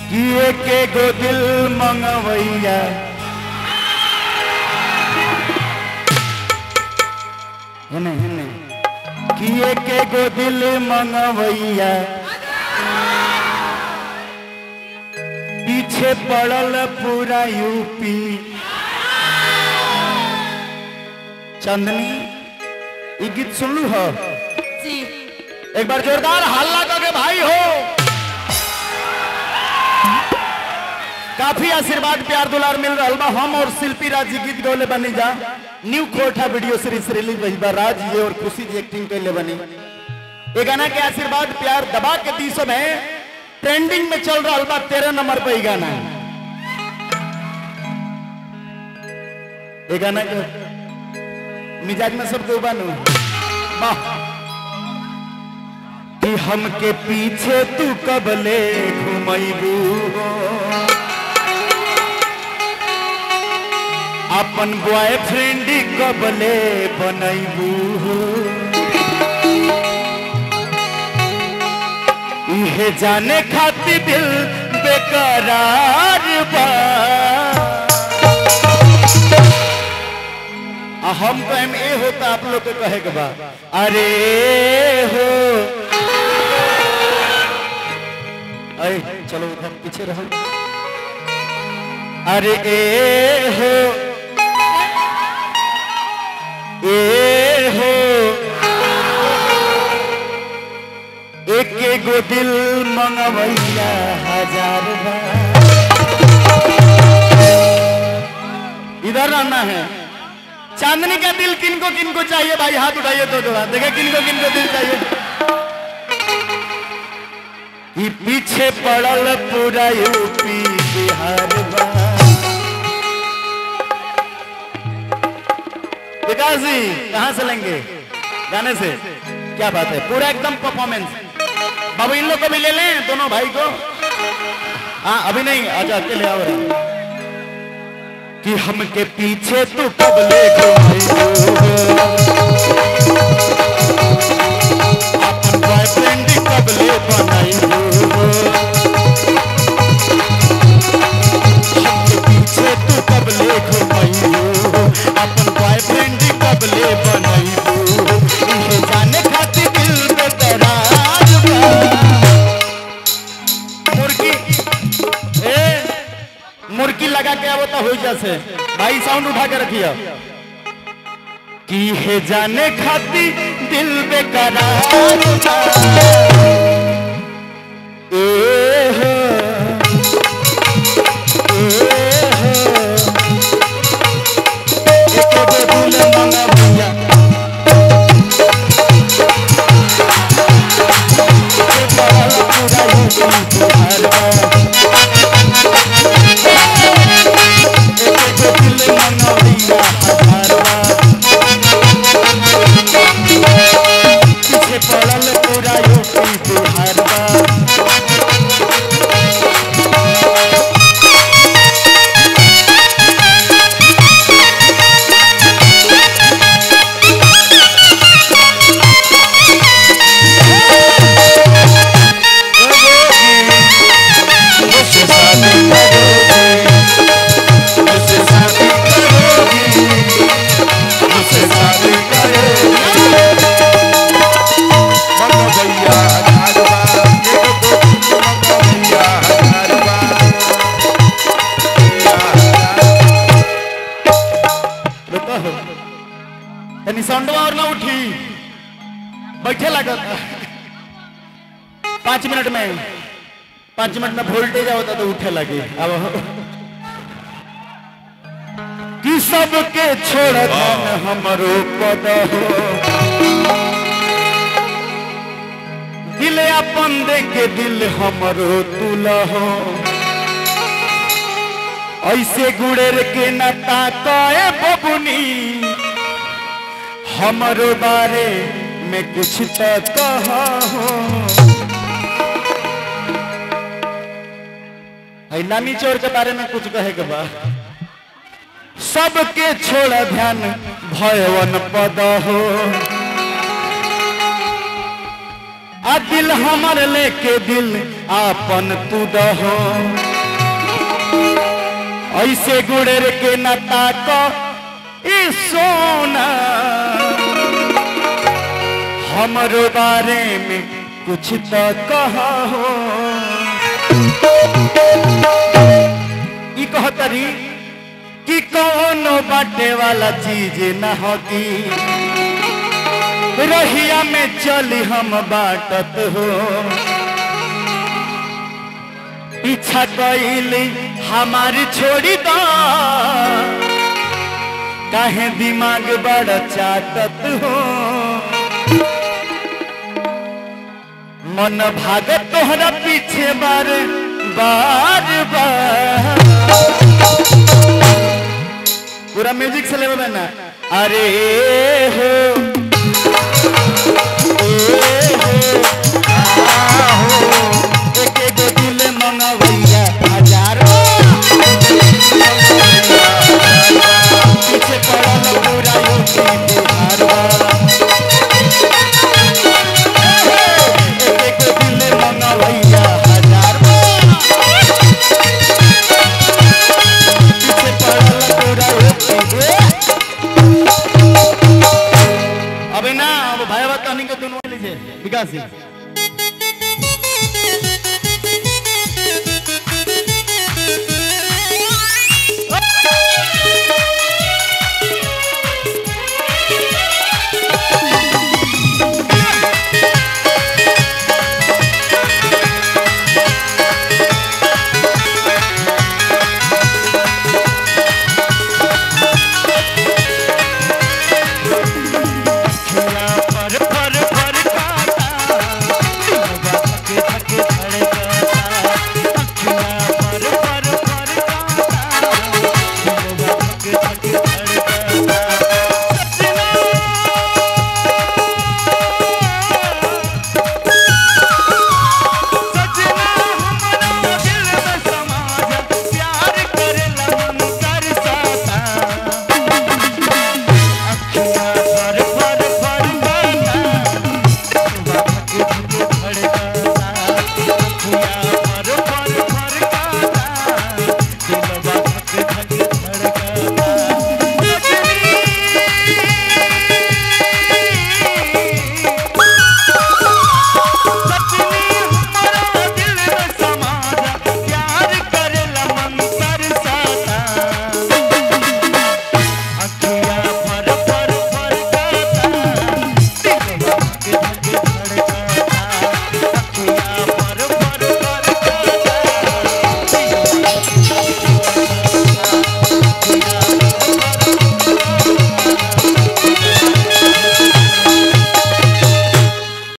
कि एके गो दिल मंगवैया हेने हेने कि एके गो दिल मंगवैया पीछे पड़ल पूरा यूपी चंदनी ये गीत सुन लू हो जी एक बार जोरदार हल्ला करके भाई हो काफी आशीर्वाद प्यार दुलार मिल रहा बा हम और शिल्पी राज जी गीत गौले बनी जा न्यू कोठा वीडियो सीरीज रिलीज भइल बा राज जी और खुशी जी एक्टिंग कैले बनी ये गाना के आशीर्वाद प्यार दबा के दी सब है ट्रेंडिंग में चल रहा बा तेरह नंबर पे ये गाना ये गाना के मिजाज में सब डूबा नु वाह कि हमके पीछे तू कबले घुमैबू हो अपन बॉयफ्रेंड कबले बनैबू हो इहे जाने खातिर दिल बेकरार बा आ हम कहें ए होता आप लोग के कहे के बा अरे हो अरे चलो उधर पीछे रहो अरे ए हो ए हो एक गो दिल मंगवैया हजार बार इधर रहना है चांदनी का दिल किनको किनको चाहिए भाई हाथ उठाइए तो थोड़ा देखे किनको किनको दिल चाहिए कि पीछे पड़ल पूरा यूपी बिहार बा। विकास जी कहाँ से लेंगे गाने से क्या बात है पूरा एकदम परफॉर्मेंस बाबू इन लोग को भी ले लें दोनों भाई को हाँ अभी नहीं अच्छा अकेले आओ रहा कि हमके पीछे तू कब ले अपन बॉयफ्रेंड कब ले बनाई हमके पीछे तू कब ले घुमाई अपन बॉयफ्रेंड कब ले बनाई इहे जाने खातिर दिल बेकरार बा मुर्गी ए मुर्गी लगा के अब तो हो जैसे भाई साउंड उठा के रखिए कि हे जाने खाती दिल बेकरार बा। ए हो, ए हो, एक गो दिल मंगवैया। ए पड़ल पूरा यूपी बिहार बा। पीछे पड़ल पूरा यूपी बिहार बा। मुझसे शादी करोगी मुझसे शादी करोगी मुझसे शादी करोगी मंगो भैया हजार बार एगो तो मंगो भैया हजार बार रुको हो तनी साउंडवा और ना उठी बैठे लागत पाँच मिनट में पाँच मिनट में वोल्टेज होता तो उठे लगे अब कि सबके छोड़ धन हमरो पद हो दिल अपन दे के दिल हमरो तुल हो ऐसे गुड़ेर के नता कए बबुनी हमरो बारे में कुछ तो कहा हो है नानी चोर के बारे में कुछ कहे के बा सबके छोड़ ध्यान भयवन पद हो आ दिल हमर लेके दिल आपन तू दहो ऐसे गुड़र के न ताको ई सोना हमरो बारे में कुछ तो कहो ई कहतरी कि कौनो बाटे वाला चीज न होगी रहिया में चली हम बाटत हो पीछा कैली हमारी छोड़ी दो काहे दिमाग बड़ चाटत हो मन भागत तोहरा पीछे बार बार बार पूरा म्यूजिक से लेवे ना अरे हो ए हो आ हो एक एक दिल मनवैया हजारों पीछे पड़ल पूरा यूपी बिहार एक एक दिल मनवैया हजारों पीछे पड़ल पूरा यूपी बिहार। अबे ना अब भाई बात कहनी के दोनों लीजिए विकास जी